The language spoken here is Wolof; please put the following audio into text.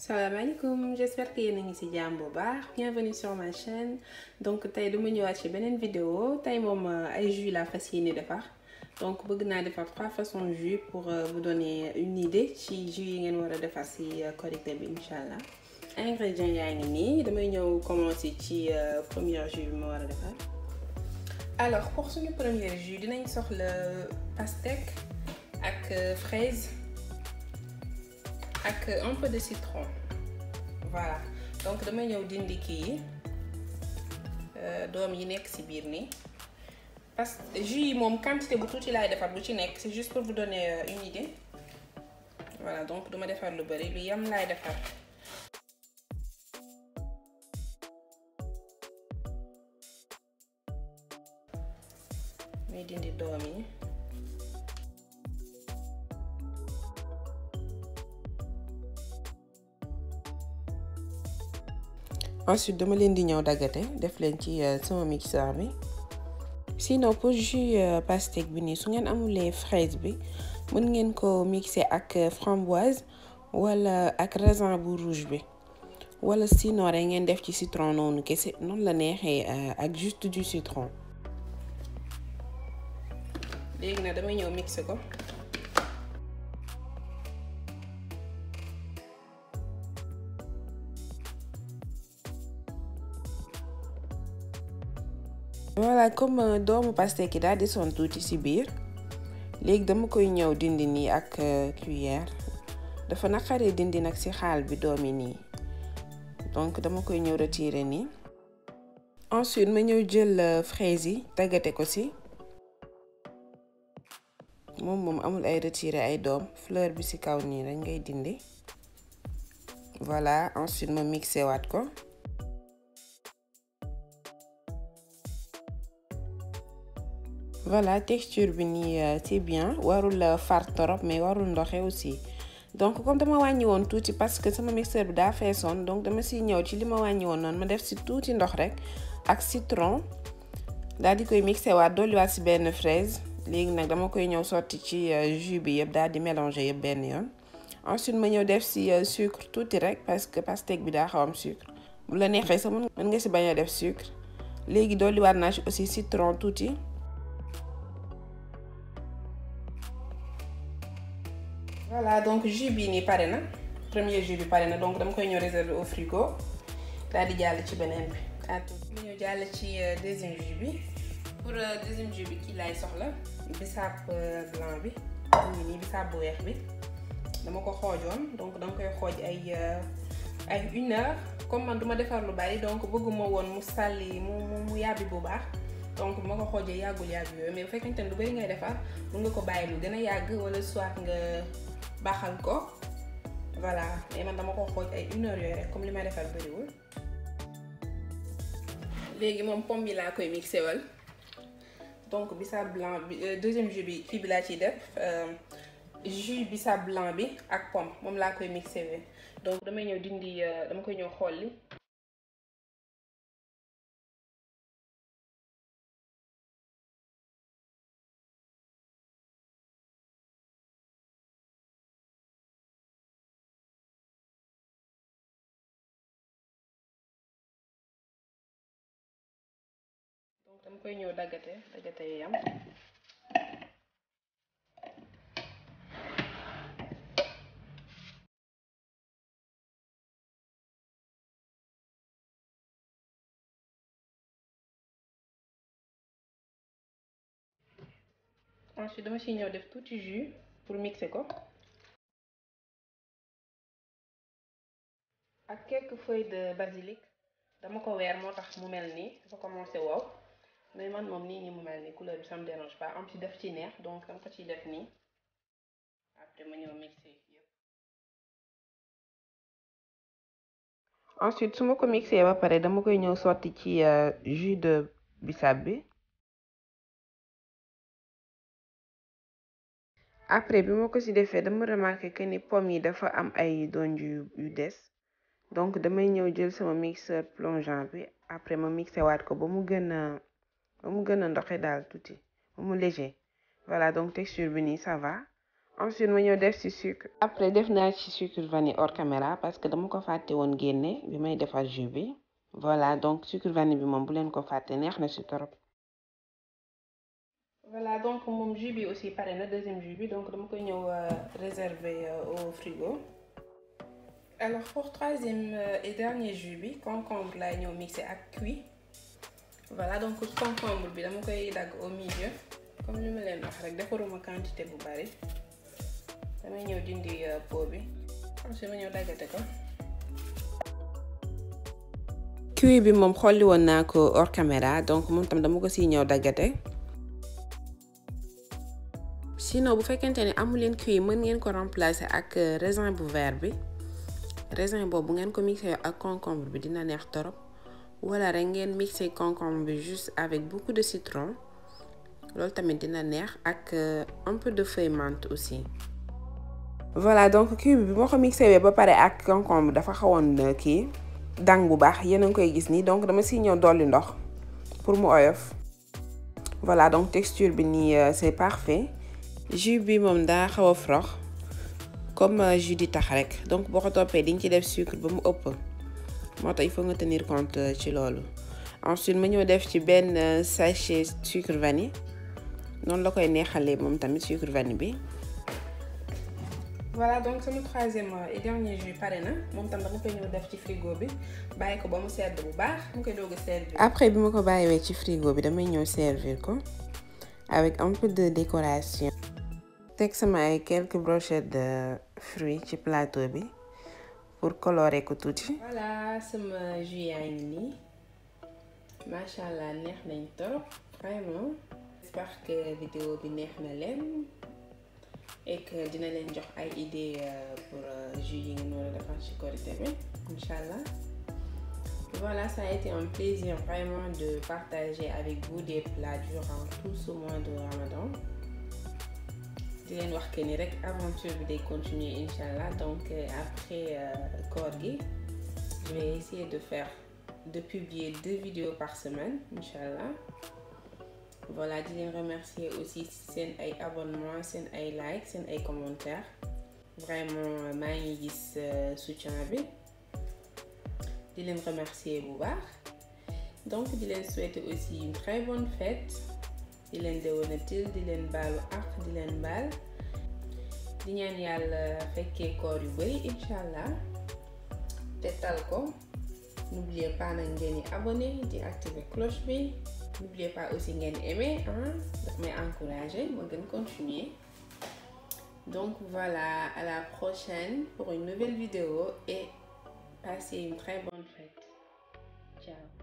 salaamaaleykum j'espère que yéen a ngi ci jàmm bu baax bienvenue sur ma chaîne donc tey dama ñëwaat ci beneen vidéo tey moom ay jus la fas yéene defar donc bëgg naa defar trois façons jus pour vous donner une idée ci jus yi ngeen war a defar ci Korité bi incha allah ingrédients yaa ngi nii damay ñëw commencer ci premier jus bi ma war a defar alors pour suñu premier jus dinañ soxla pastèque ak fraise ak un peu de citron voilà donc damay ñëw dindi kii yi doom yi nekk ci biir nii parce que jus yi moom quantité bu tuuti laay defar bu ci nekk c'est juste pour vous donner une idée voilà donc duma defar lu bari lu yam laay defar muy dindi doom yi ensuite dama leen di ñëw daggate def leen ci sama mixeur bi sinon pour jus pastèque bi nii su ngeen amulee fraise bi mën ngeen ko mixer ak framboise wala ak raisin bu rouge bi wala sinon rek ngeen def ci citron noonu kese noonu la neexee ak juste du citron léegi nag damay ñëw mixer ko voilà comme doomu pastèque yi daal desoon tuuti ci biir léegi dama koy ñëw dindi nii ak cuillère dafa naqaree dindi nag ci xaal bi doom yi nii donc dama koy ñëw retirer nii ensuite ma ñëw jël fraise yi daggate ko ci moom moom amul ay retirer ay doom fleur bi ci kaw nii dañ ngay dindi voilà ensuite ma mixé waat ko voilà texture bi nii c'est bien warul far torop mais warul ndoxe aussi donc comme dama wàññi woon tuuti parce que sama mixeur bi daa feesoon donc dama siy ñëw ci li ma wàññi woon noonu ma def si tuuti ndox rek ak citron daal di koy mixé waat dolliwaat si benn fraise léegi nag dama koy ñëw sotti ci jus bi yëpp daal di mélanger yëpp benn yoon ensuite ma ñëw def si sucre tuuti rek parce que pastèque bi daa xaw am sucre bu la neexee sax mën nga si bañ a def sucre léegi dolliwaat naa ci aussi citron tuuti. voilà donc jus bii nii pare na premier jus bi pare na donc dama koy ñëw réserver au frigo daal di jàll ci beneen bi at mu ñëw jàll ci deuxième jus bi pour deuxième jus bi kii laay soxla bisaab blanc bi mu nii bisaab bu weex bi dama ko xoojoon donc dama koy xooj ay ay une heure comme man duma defar lu bari donc bëgguma woon mu sàlli mu mu yàbbi bu baax donc bu ma ko xoojee yàggul yàgg yooyu mais bu fekkente ne lu bari ngay defar mun nga ko bàyyi lu gën a yàgg wala soit nga baaxal ko voilà mais man dama ko xooj ay une heure yooyu rek comme li may defar bariwul léegi moom pomme bi laa koy mixé wal donc bisaab blanc bi deuxième jus bi fii bi laa ciy def jus bisaab blanc bi ak pomme moom laa koy mixé we donc damay ñëw dindi dama koy ñëw xolli donc dama koy ñëw daggate daggate yi yam ensuite dama ciy ñëw def tuuti jus pour mixer ko ak quelques feuilles de basilic dama ko weer moo tax mu mel nii dafa commencé wow mais man moom nii nii mu mel nii couleur bi ça me dérange pas am ci def ci neex donc dama ko ciy def nii après ma ñëw mixé yëpp. ensuite su ma ko mixé ba pare dama koy ñëw sotti ci jus de bisaab bi après bi ma ko ci defee dama remarqué que ni pomme yi dafa am ay donj yu yu des. donc damay ñëw jël sama mixeur plongeant bi après ma mixé waat ko ba mu gën a ba mu gën a ndoxe daal tuuti ba mu léger voilà donc texture bi nii ça va ensuite ma ñëw def ci sucre après def naa ci sucre vanille hors caméra parce que dama ko fàtte woon génne bi may defar jus bi voilà donc sucre vanille bi moom bu leen ko fàtte neex na ci torop voilà donc moom jus bi aussi pare na deuxième jus bi donc dama koy ñëw réserver au frigo alors pour troisième et dernier jus bi concombre laay ñëw mixé ak cuit voilà donc concombre bi dama koy dagg au milieu comme li ma leen wax rek defaruma quantité bu bari damay ñëw dindi pot bi ensuite ma ñëw daggate ko cuit bi moom xolli woon naa ko hors caméra donc moom tam dama ko siy ñëw daggate sinon bu fekkente ne amu leen cuit mën ngeen ko remplacer ak raisin bu vert bi raisin boobu ngeen ko mixé ak concombre bi dina neex torop wala rek ngeen mixé concombre bi juste avec beaucoup de citron loolu tamit dina neex ak un peu de feuille menthe aussi. voilà donc cuit bi moo ko mixé ba pare ak concombre dafa xawoon kii dang bu baax yéen a ngi koy gis nii donc dama siy ñëw dolli ndox pour mu oyof. voilà donc texture bi nii c'est parfait. jus bi moom daa xaw a frox comme jus di tax rek donc boo ko toppee di nga ci def sucre ba mu ëpp moo tax il faut nga tenir compte ci loolu ensuite ma ñëw def ci benn sachet sucre vanille noonu la koy neexalee moom tamit sucre vanille bi. voilà donc sama troisième et dernier jus pare na moom tam dama koy ñëw def ci frigo bi bàyyi ko ba mu sedd bu baax mu koy doog a servir. après bi ma ko bàyyiwee ci frigo bi damay ñëw servir ko avec un peu de décoration. teg sama ay quelques brochettes de fruits ci plateau bi pour colorer ko tuuti. voilà sama jus yaa ngi nii macha allah neex nañ trop vraiment. j'espère que vidéo bi neex na leen et que dina leen jox ay idées pour jus yi ngeen war a defar ci Korité bi incha allah. voilà ça a été un plaisir vraiment de partager avec vous des plats durant tout ce mois de Ramadan. di leen wax que ni rek aventure bi day continuer incha allah donc après koor gi je vais essayer de faire de publier deux vidéos par semaine incha allah voilà di leen remercier aussi seen ay abonnement seen ay like seen ay commentaires vraiment maa ngi gis soutien bi di leen remercier bu baax donc di leen souhaiter aussi une très bonne fête di leen déwénatil di leen baalu ak di leen baal di ñaan yàlla fekkee koor yu bari incha allah te tal ko n'oubliez pas nag ngeen di abonné di activer cloche bi n'oubliez pas aussi ngeen aimer ah daf may encourager ma gën continuer donc voilà à la prochaine pour une nouvelle vidéo et passez une très bonne fête ciao